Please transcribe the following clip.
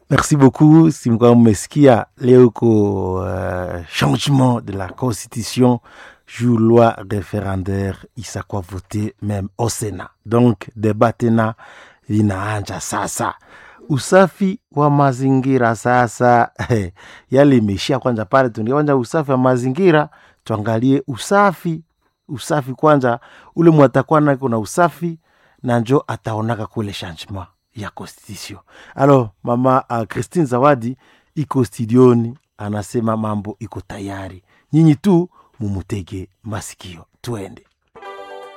Merci beaucoup. Si mlikuwa mmesikia leo ko uh, changement de la constitution juu loi référendaire isakuwa vote meme au Sénat. Donc débat tena linaanja sasa. Usafi wa mazingira sasa yale imeishia kwanza pale, tuingie kwanza usafi wa mazingira, tuangalie usafi usafi kwanza, ule mwatakuwa nako na usafi na njo ataonaka kule changement ya constitution. Alors mama uh, Christine Zawadi iko studioni, anasema mambo iko tayari, nyinyi tu mumutege masikio, tuende.